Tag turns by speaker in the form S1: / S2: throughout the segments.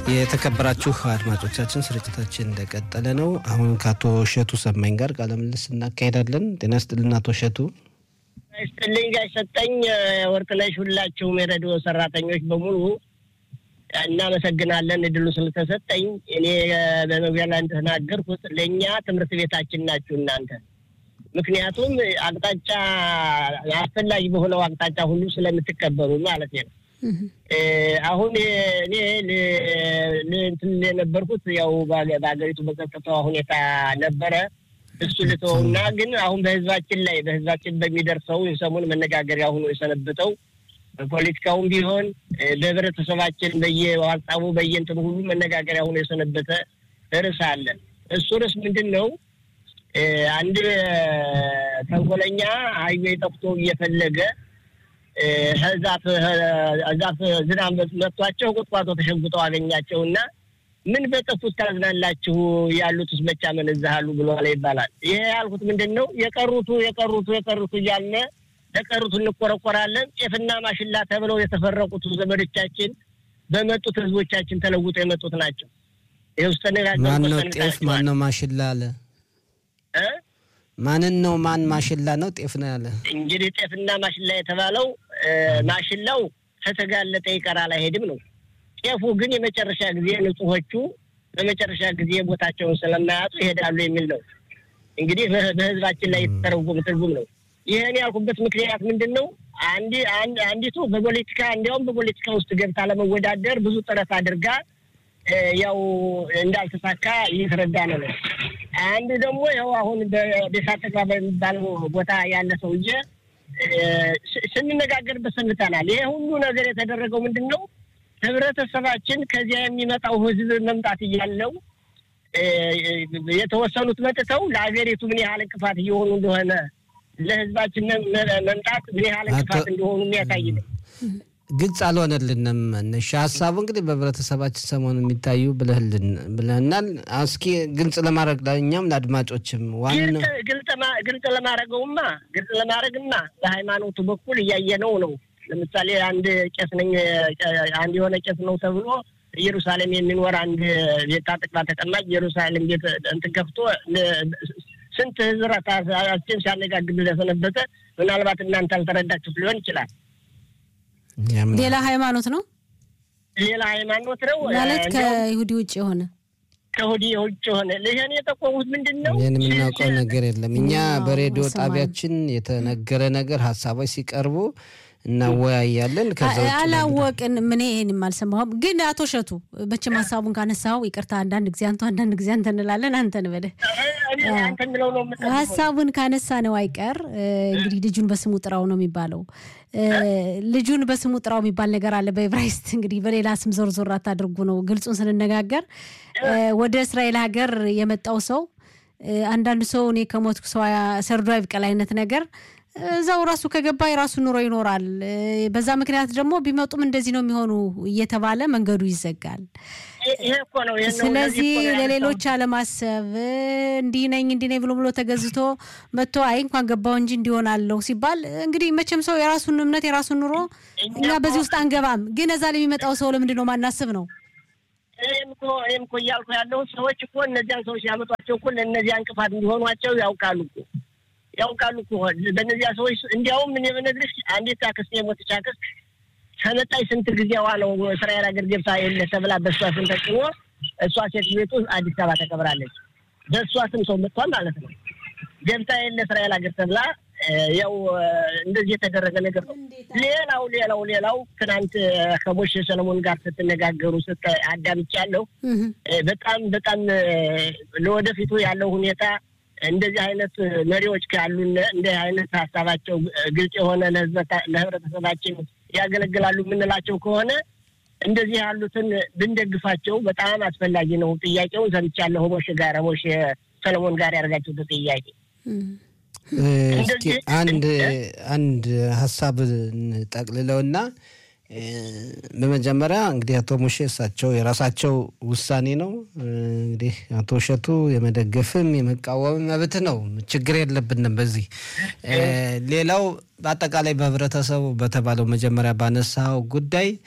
S1: የተከበራችሁ አድማጮቻችን ስርጭታችን እንደቀጠለ ነው። አሁን ከአቶ እሸቱ ሰማኝ ጋር ቃለ ምልልስ እናካሄዳለን። ጤና ይስጥልን አቶ እሸቱ።
S2: ይስጥልኝ ጋሽ ሰጠኝ ወርቅነሽ፣ ሁላችሁም የሬዲዮ ሰራተኞች በሙሉ እናመሰግናለን እድሉ ስለተሰጠኝ። እኔ በመግቢያ ላይ እንደተናገርኩት ለእኛ ትምህርት ቤታችን ናችሁ እናንተ። ምክንያቱም አቅጣጫ አስፈላጊ በሆነው አቅጣጫ ሁሉ ስለምትቀበሉ ማለት ነው። አሁን እኔ እንትን የነበርኩት ያው በሀገሪቱ በጸጥታዋ ሁኔታ ነበረ። እሱ ልተውና ግን አሁን በህዝባችን ላይ በህዝባችን በሚደርሰው የሰሞን መነጋገሪያ ሆኖ የሰነበተው በፖለቲካውም ቢሆን በህብረተሰባችን በየዋጻቡ በየንትን ሁሉ መነጋገሪያ ሆኖ የሰነበተ ርዕስ አለ። እሱ ርዕስ ምንድን ነው? አንድ ተንኮለኛ ሀይዌ ጠፍቶ እየፈለገ ዛፍ ዛፍ ዝናብ መጥቷቸው ቁጥቋጦ ተሸጉጠው አገኛቸው እና ምን በጠፉት ታዝናላችሁ ያሉትስ መቻ መነዛሃሉ ብሏል ይባላል። ይሄ ያልኩት ምንድን ነው? የቀሩቱ የቀሩቱ የቀሩቱ እያለ ለቀሩቱ እንቆረቆራለን። ጤፍና ማሽላ ተብለው የተፈረቁት ዘመዶቻችን በመጡት ህዝቦቻችን ተለውጦ የመጡት ናቸው። ይህ ውስጥ
S1: ማነው ጤፍ ማነው ማሽላ አለ? ማንን ነው ማን ማሽላ ነው ጤፍ ነው ያለ?
S2: እንግዲህ ጤፍና ማሽላ የተባለው ማሽላው ከተጋለጠ ይቀራል አይሄድም ነው። ጤፉ ግን የመጨረሻ ጊዜ ንጹሖቹ በመጨረሻ ጊዜ ቦታቸውን ስለማያጡ ይሄዳሉ የሚል ነው። እንግዲህ በህዝባችን ላይ የተተረጎመ ትርጉም ነው። ይህን ያልኩበት ምክንያት ምንድን ነው? አንዲቱ በፖለቲካ እንዲያውም በፖለቲካ ውስጥ ገብታ ለመወዳደር ብዙ ጥረት አድርጋ ያው እንዳልተሳካ እየተረዳ ነው ነው አንዱ ደግሞ ያው አሁን በደሳተጋ በሚባለው ቦታ ያለ ሰውዬ ስንነጋገርበት ሰንብተናል። ይሄ ሁሉ ነገር የተደረገው ምንድን ነው? ህብረተሰባችን ከዚያ የሚመጣው ህዝብ መምጣት እያለው የተወሰኑት መጥተው ለሀገሪቱ ምን ያህል እንቅፋት እየሆኑ እንደሆነ ለህዝባችን መምጣት ምን ያህል እንቅፋት እንደሆኑ የሚያሳይ ነው።
S1: ግልጽ አልሆነልንም። መነሻ ሀሳቡ እንግዲህ በህብረተሰባችን ሰሞኑ የሚታዩ ብለህናል። እስኪ ግልጽ ለማድረግ ለእኛም ለአድማጮችም ዋናው
S2: ግልጽ ለማድረገውማ ግልጽ ለማድረግማ በሃይማኖቱ በኩል እያየነው ነው። ለምሳሌ አንድ ቄስ ነኝ አንድ የሆነ ቄስ ነው ተብሎ ኢየሩሳሌም የሚኖር አንድ ቤት ጥቅባ ተቀማጭ ኢየሩሳሌም ቤት እንትን ከፍቶ ስንት ህዝራችን ሲያነጋግር ለሰነበተ ምናልባት እናንተ አልተረዳችሁት ሊሆን ይችላል።
S3: ሌላ ሃይማኖት ነው።
S2: ሌላ ሃይማኖት ነው
S3: ማለት ከይሁዲ ውጭ የሆነ
S2: ከይሁዲ ውጭ የሆነ ይህን የጠቆሙት ምንድን ነው?
S1: ይህን የምናውቀው ነገር የለም። እኛ በሬዲዮ ጣቢያችን የተነገረ ነገር ሀሳቦች ሲቀርቡ እናወያያለን።
S3: አላወቅን ምን ይሄን አልሰማሁም። ግን አቶ እሸቱ መቼም ሀሳቡን ካነሳው ይቅርታ፣ አንዳንድ ጊዜ አንተ አንዳንድ ጊዜ አንተ እንላለን። አንተ እንበልህ ሀሳቡን ካነሳ ነው አይቀር እንግዲህ ልጁን በስሙ ጥራው ነው የሚባለው። ልጁን በስሙ ጥራው የሚባል ነገር አለ በዕብራይስጥ። እንግዲህ በሌላ ስም ዞር ዞር አታድርጉ ነው ግልጹን ስንነጋገር። ወደ እስራኤል ሀገር የመጣው ሰው አንዳንዱ ሰው እኔ ከሞትኩ ሰው ሰርዶ አይብቀል አይነት ነገር እዛው ራሱ ከገባ የራሱ ኑሮ ይኖራል። በዛ ምክንያት ደግሞ ቢመጡም እንደዚህ ነው የሚሆኑ እየተባለ መንገዱ ይዘጋል። ስለዚህ ለሌሎች አለማሰብ እንዲህ ነኝ እንዲህ ነኝ ብሎ ብሎ ተገዝቶ መጥቶ አይ እንኳን ገባው እንጂ እንዲሆናለሁ ሲባል እንግዲህ መቼም ሰው የራሱን እምነት የራሱን ኑሮ እኛ በዚህ ውስጥ አንገባም። ግን እዛ ለሚመጣው ሰው ለምንድን ነው ማናስብ ነው?
S2: እኔም እኮ እኔም እኮ እያልኩ ያለው ሰዎች እኮ እነዚያን ሰዎች ያመጧቸው እኮ ለእነዚያ እንቅፋት እንዲሆኗቸው ያውቃሉ እኮ ያውቃሉ እኮ በእነዚያ ሰዎች እንዲያውም ምን የምነግርሽ አንዲት አክስት የሞተች አክስት ከመጣች ስንት ጊዜዋ ነው እስራኤል ሀገር ገብታ የለ ተብላ በእሷ ስም ተጭኖ እሷ ሴት ቤቱ አዲስ አበባ ተቀብራለች። በእሷ ስም ሰው መጥቷል ማለት ነው። ገብታ የለ እስራኤል ሀገር ተብላ ያው እንደዚህ የተደረገ ነገር ነው። ሌላው ሌላው ሌላው ትናንት ከሞሼ ሰለሞን ጋር ስትነጋገሩ ስት አዳምጫለሁ። በጣም በጣም ለወደፊቱ ያለው ሁኔታ እንደዚህ አይነት መሪዎች ካሉን እንዲህ አይነት ሀሳባቸው ግልጽ የሆነ ለህብረተሰባችን ያገለግላሉ የምንላቸው ከሆነ እንደዚህ ያሉትን ብንደግፋቸው በጣም አስፈላጊ ነው። ጥያቄውን ሰምቻለሁ። ሞሽ ጋር ሞሽ ሰለሞን ጋር ያደርጋችሁት ጥያቄ
S1: እስኪ አንድ አንድ ሀሳብ ጠቅልለውና በመጀመሪያ እንግዲህ አቶ ሙሼ እሳቸው የራሳቸው ውሳኔ ነው። እንግዲህ አቶ እሸቱ የመደገፍም የመቃወም መብት ነው፣ ችግር የለብንም በዚህ። ሌላው በአጠቃላይ በህብረተሰቡ በተባለው መጀመሪያ ባነሳው ጉዳይ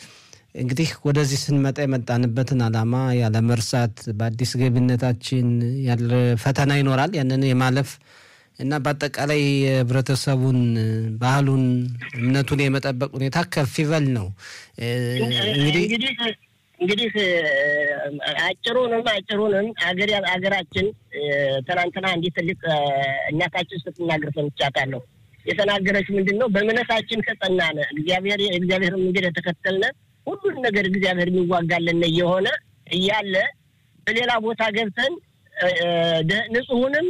S1: እንግዲህ ወደዚህ ስንመጣ የመጣንበትን ዓላማ ያለ መርሳት በአዲስ ገቢነታችን ያለ ፈተና ይኖራል። ያንን የማለፍ እና በአጠቃላይ የህብረተሰቡን ባህሉን፣ እምነቱን የመጠበቅ ሁኔታ ከፍ ይበል ነው እንግዲህ
S2: እንግዲህ አጭሩንም አጭሩንም አገር ሀገራችን ትናንትና እንዲህ ትልቅ እናታችን ስትናገር ሰምቻታለሁ። የተናገረች ምንድን ነው? በእምነታችን ከጸናን እግዚአብሔር የእግዚአብሔር መንገድ የተከተልነ ሁሉን ነገር እግዚአብሔር የሚዋጋለን እየሆነ እያለ በሌላ ቦታ ገብተን ንጹሑንም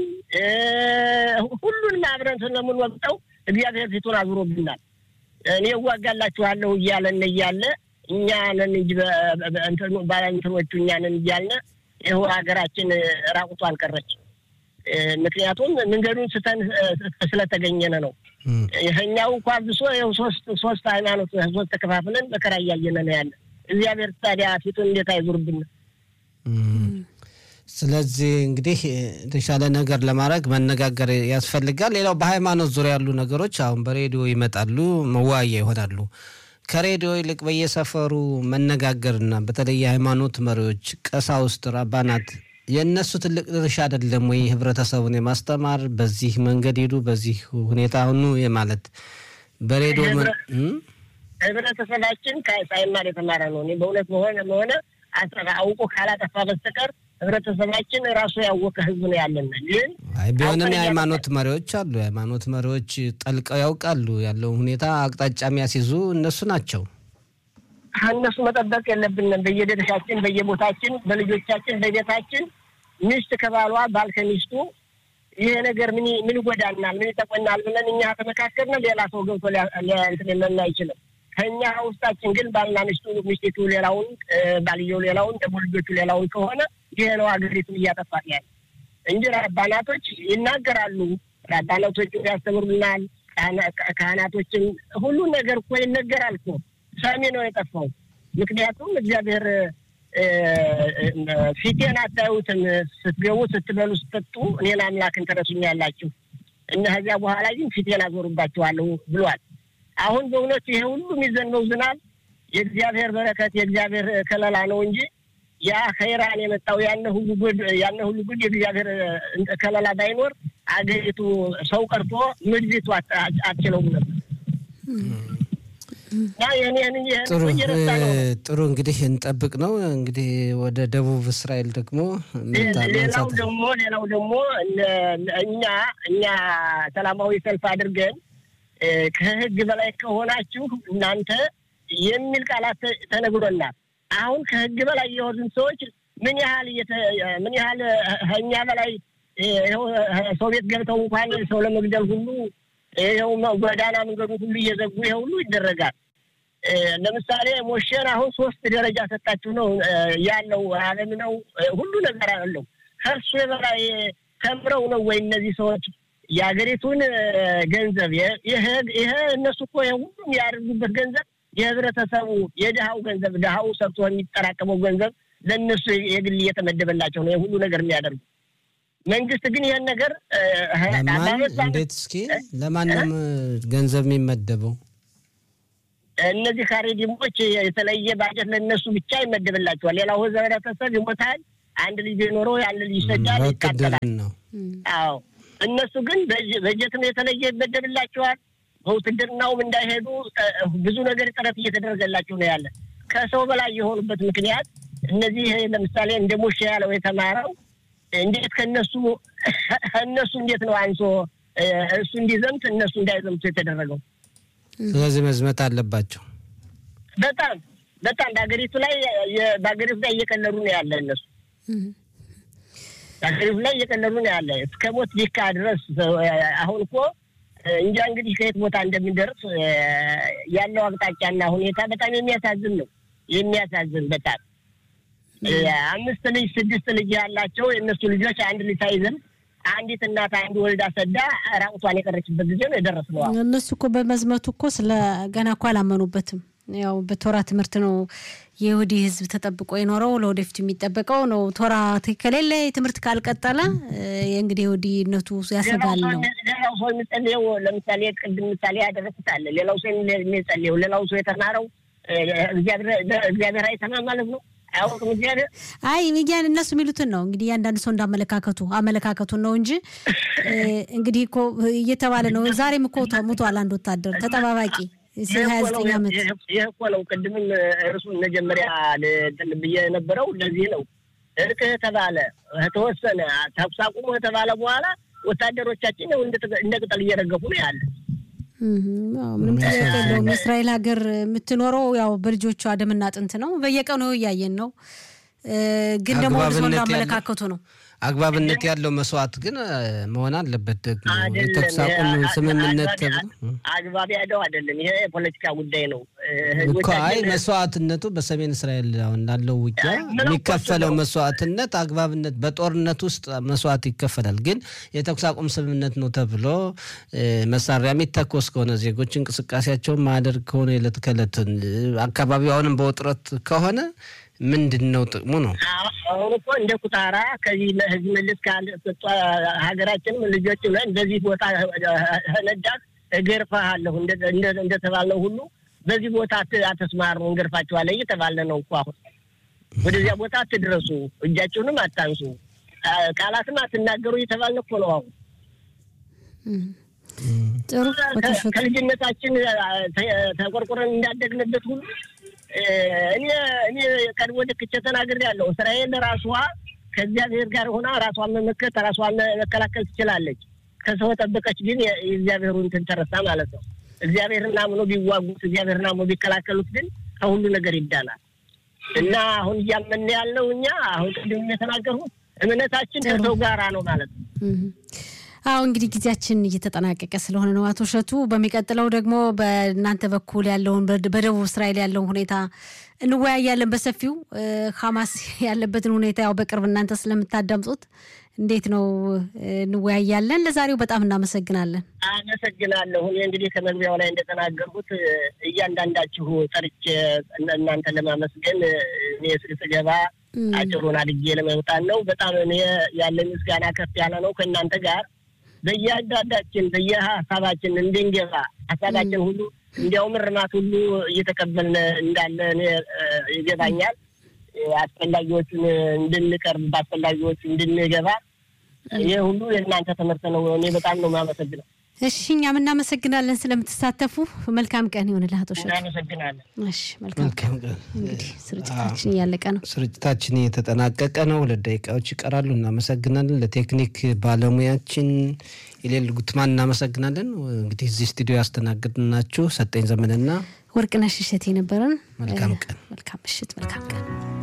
S2: ሁሉንም አብረን ስለምንወቅጠው እግዚአብሔር ፊቱን አዙሮብናል። እኔ እዋጋላችኋለሁ እያለን እያለ እኛንን እንጂ ባለንትኖቹ እኛንን እያልን ይኸው ሀገራችን ራቁቱ አልቀረች። ምክንያቱም መንገዱን ስተን ስለተገኘነ ነው። ይኸኛው እንኳ ብሶ ይኸው ሶስት ሶስት ሃይማኖት ሶስት ተከፋፍለን መከራ እያየነ ነው ያለ። እግዚአብሔር ታዲያ ፊቱን እንዴት አይዙርብን?
S1: ስለዚህ እንግዲህ የተሻለ ነገር ለማድረግ መነጋገር ያስፈልጋል። ሌላው በሃይማኖት ዙሪያ ያሉ ነገሮች አሁን በሬዲዮ ይመጣሉ፣ መወያያ ይሆናሉ። ከሬዲዮ ይልቅ በየሰፈሩ መነጋገርና በተለይ የሃይማኖት መሪዎች፣ ቀሳውስት፣ ራባናት የእነሱ ትልቅ ድርሻ አይደለም ወይ? ህብረተሰቡን የማስተማር በዚህ መንገድ ሄዱ፣ በዚህ ሁኔታ ሁኑ የማለት በሬዲዮ
S2: ህብረተሰባችን ሳይማር የተማረ ነው። እኔ በእውነት መሆነ መሆነ አውቆ ካላጠፋ በስተቀር ህብረተሰባችን ራሱ ያወቀ ህዝብ ነው ያለን። ግን
S1: አይ ቢሆንም የሃይማኖት መሪዎች አሉ። የሃይማኖት መሪዎች ጠልቀው ያውቃሉ ያለውን ሁኔታ አቅጣጫ የሚያስይዙ እነሱ ናቸው።
S2: እነሱ መጠበቅ የለብንም። በየደረሻችን፣ በየቦታችን፣ በልጆቻችን፣ በቤታችን ሚስት ከባሏ ባል ከሚስቱ ይሄ ነገር ምን ምን ይጎዳናል፣ ምን ይጠቆናል ብለን እኛ ተመካከርን ሌላ ሰው ገብቶ እንትን ሊለን አይችልም። ከእኛ ውስጣችን ግን ባልና ሚስቱ ሚስቲቱ ሌላውን፣ ባልየው ሌላውን፣ ደግሞ ልጆቹ ሌላውን ከሆነ ይሄ ነው ሀገሪቱን እያጠፋት ያለ እንጂ ራባናቶች ይናገራሉ። ራባናቶች ያስተምሩናል። ካህናቶችም ሁሉን ነገር እኮ ይነገራል እኮ ሰሚ ነው የጠፋው። ምክንያቱም እግዚአብሔር ፊቴን አታዩትም፣ ስትገቡ፣ ስትበሉ፣ ስትጠጡ እኔን አምላክን ትረሱኛላችሁ እና ከዚያ በኋላ ግን ፊቴን አዞሩባችኋለሁ ብሏል። አሁን በእውነቱ ይሄ ሁሉ የሚዘንበው ዝናብ የእግዚአብሔር በረከት የእግዚአብሔር ከለላ ነው እንጂ ያ ከኢራን የመጣው ያነ ሁሉ ጉድ ያነ ሁሉ ጉድ የእግዚአብሔር ከለላ ባይኖር አገሪቱ ሰው ቀርቶ ምድሪቱ አትችለውም ነበር።
S1: ጥሩ ጥሩ እንግዲህ እንጠብቅ ነው እንግዲህ ወደ ደቡብ እስራኤል ደግሞ
S2: ሌላው ደግሞ ሌላው ደግሞ እኛ እኛ ሰላማዊ ሰልፍ አድርገን ከህግ በላይ ከሆናችሁ እናንተ የሚል ቃላት ተነግሮናል። አሁን ከህግ በላይ የሆኑን ሰዎች ምን ያህል ምን ያህል እኛ በላይ ሰው ቤት ገብተው እንኳን ሰው ለመግደል ሁሉ ይኸው ጎዳና መንገዱ ሁሉ እየዘጉ ይሄ ሁሉ ይደረጋል። ለምሳሌ ሞሼን አሁን ሶስት ደረጃ ሰጣችሁ ነው ያለው። አለም ነው ሁሉ ነገር አለው። ከእርሱ የበላይ ተምረው ነው ወይ እነዚህ ሰዎች የሀገሪቱን ገንዘብ ይሄ እነሱ እኮ ሁሉም ያደርጉበት ገንዘብ የህብረተሰቡ የድሃው ገንዘብ ድሃው ሰርቶ የሚጠራቀመው ገንዘብ ለእነሱ የግል እየተመደበላቸው ነው ሁሉ ነገር የሚያደርጉ። መንግስት ግን ይህን ነገር
S1: እንዴት እስኪ ለማንም ገንዘብ የሚመደበው
S2: እነዚህ ካሬዲሞች የተለየ ባጀት ለእነሱ ብቻ ይመደብላቸዋል። ሌላው ህብረተሰብ ይሞታል። አንድ ልጅ ኖሮ አንድ ልጅ ይሰጃል፣ ይቃጠላል።
S1: ነው
S2: አዎ እነሱ ግን በጀትም የተለየ ይመደብላቸዋል። በውትድርናውም እንዳይሄዱ ብዙ ነገር ጥረት እየተደረገላቸው ነው ያለ። ከሰው በላይ የሆኑበት ምክንያት እነዚህ ለምሳሌ እንደ ሙሼ ያለው የተማረው እንዴት ከእነሱ እነሱ እንዴት ነው አንሶ እሱ እንዲዘምት እነሱ እንዳይዘምቱ የተደረገው?
S1: ስለዚህ መዝመት አለባቸው።
S2: በጣም በጣም በሀገሪቱ ላይ በሀገሪቱ ላይ እየቀለዱ ነው ያለ እነሱ በሀገሪቱ ላይ እየቀለዱ ነው ያለ እስከ ሞት ሊካ ድረስ አሁን እኮ እንጃ እንግዲህ ከየት ቦታ እንደሚደርስ ያለው አቅጣጫና ሁኔታ በጣም የሚያሳዝን ነው። የሚያሳዝን በጣም አምስት ልጅ ስድስት ልጅ ያላቸው የእነሱ ልጆች አንድ ልጅ ሳይዘን አንዲት እናት አንድ ወልዳ ሰዳ ራቁቷን የቀረችበት ጊዜ ነው የደረስነው።
S3: እነሱ እኮ በመዝመቱ እኮ ስለ ገና እኮ አላመኑበትም። ያው በቶራ ትምህርት ነው የይሁዲ ሕዝብ ተጠብቆ የኖረው ለወደፊቱ የሚጠበቀው ነው። ቶራ ከሌለ ትምህርት ካልቀጠለ እንግዲህ ይሁዲነቱ ያሰጋል ነው።
S2: ሌላው ሰው የሚጸልየው ለምሳሌ ቅድም ምሳሌ ያደረሱት አለ። ሌላው ሰው የሚጸልየው ሌላው ሰው የተማረው እግዚአብሔር አይሰማም ማለት ነው። አያውቅም እግዚአብሔር።
S3: አይ ሚጊያን እነሱ የሚሉትን ነው እንግዲህ እያንዳንድ ሰው እንዳመለካከቱ አመለካከቱን ነው እንጂ እንግዲህ እኮ እየተባለ ነው። ዛሬም እኮ ሙቷል አንድ ወታደር ተጠባባቂ ሀያ ዘጠኝ ዓመት
S2: ይህ እኮ ነው። ቅድምም እርሱን መጀመሪያ ብዬ የነበረው ለዚህ ነው። እርቅ ተባለ ተወሰነ፣ ተኩስ አቁሞ ተባለ በኋላ ወታደሮቻችን እንደ ቅጠል እየረገፉ ነው ያለ።
S3: ምንም ጥያቄ የለውም። የእስራኤል ሀገር የምትኖረው ያው በልጆቿ ደምና አጥንት ነው። በየቀኑ እያየን ነው። ግን ደግሞ ሰው እንዳመለካከቱ ነው።
S1: አግባብነት ያለው መስዋዕት ግን መሆን አለበት። ደግሞ የተኩስ አቁም ስምምነት ተብሎ
S2: አግባብ ያለው አይደለም። ይሄ የፖለቲካ ጉዳይ ነው
S1: እኮ። አይ መስዋዕትነቱ በሰሜን እስራኤል አሁን ላለው ውጊያ የሚከፈለው መስዋዕትነት አግባብነት፣ በጦርነት ውስጥ መስዋዕት ይከፈላል። ግን የተኩስ አቁም ስምምነት ነው ተብሎ መሳሪያ የሚተኮስ ከሆነ ዜጎች እንቅስቃሴያቸውን ማያደርግ ከሆነ የዕለት ከዕለትን አካባቢው አሁንም በውጥረት ከሆነ ምንድን ነው ጥቅሙ? ነው
S2: አሁን እኮ እንደ ኩታራ ከዚህ ህዝብ መልስ ካልሰጧ ሀገራችንም ልጆች ብለን በዚህ ቦታ ነዳት እገርፋሃለሁ እንደተባልነው ሁሉ በዚህ ቦታ አተስማሩ እንገርፋችኋለን እየተባለ ነው እኮ አሁን። ወደዚያ ቦታ አትድረሱ፣ እጃችሁንም አታንሱ፣ ቃላትም አትናገሩ እየተባልን እኮ ነው አሁን።
S3: ጥሩ
S2: ከልጅነታችን ተቆርቆረን እንዳደግንበት ሁሉ እኔ እኔ ቀድሞ ልክቼ ተናግሬያለሁ። እስራኤል ራሷ ከእግዚአብሔር ጋር ሆና ራሷን መመከት ራሷን መከላከል ትችላለች። ከሰው ጠበቀች ግን የእግዚአብሔሩን እንትን ተረሳ ማለት ነው። እግዚአብሔርን አምኖ ቢዋጉት እግዚአብሔርን አምኖ ቢከላከሉት ግን ከሁሉ ነገር ይዳናል። እና አሁን እያመን ያለው እኛ አሁን ቅድም የተናገርኩት እምነታችን ከሰው ጋራ ነው ማለት ነው።
S3: አሁ እንግዲህ ጊዜያችን እየተጠናቀቀ ስለሆነ ነው አቶ እሸቱ። በሚቀጥለው ደግሞ በእናንተ በኩል ያለውን በደቡብ እስራኤል ያለውን ሁኔታ እንወያያለን በሰፊው። ሀማስ ያለበትን ሁኔታ ያው በቅርብ እናንተ ስለምታዳምጡት እንዴት ነው እንወያያለን። ለዛሬው በጣም እናመሰግናለን።
S2: አመሰግናለሁ። እኔ እንግዲህ ከመግቢያው ላይ እንደተናገርኩት እያንዳንዳችሁ ጠርቼ እናንተ ለማመስገን እኔ ስገባ አጭሩን አድጌ ለመውጣት ነው። በጣም እኔ ያለ ምስጋና ከፍ ያለ ነው ከእናንተ ጋር በየአንዳንዳችን በየሀሳባችን እንድንገባ ሀሳባችን ሁሉ እንዲያውም እርማት ሁሉ እየተቀበልን እንዳለ እኔ ይገባኛል። አስፈላጊዎቹን እንድንቀርብ በአስፈላጊዎቹ እንድንገባ ይህ ሁሉ የእናንተ ትምህርት ነው። እኔ በጣም ነው የማመሰግነው።
S3: እሺ እኛም እናመሰግናለን ስለምትሳተፉ። መልካም ቀን ይሆንልህ አቶ እሸቱ።
S2: እናመሰግናለን።
S3: እሺ መልካም ቀን። እንግዲህ ስርጭታችን እያለቀ ነው።
S1: ስርጭታችን እየተጠናቀቀ ነው። ሁለት ደቂቃዎች ይቀራሉ። እናመሰግናለን። ለቴክኒክ ባለሙያችን የሌል ጉትማን እናመሰግናለን። እንግዲህ እዚህ ስቱዲዮ ያስተናግድናችሁ ሰጠኝ ዘመንና
S3: ወርቅነሽ እሸቴ ነበረን።
S1: መልካም ቀን፣
S3: መልካም ምሽት፣ መልካም ቀን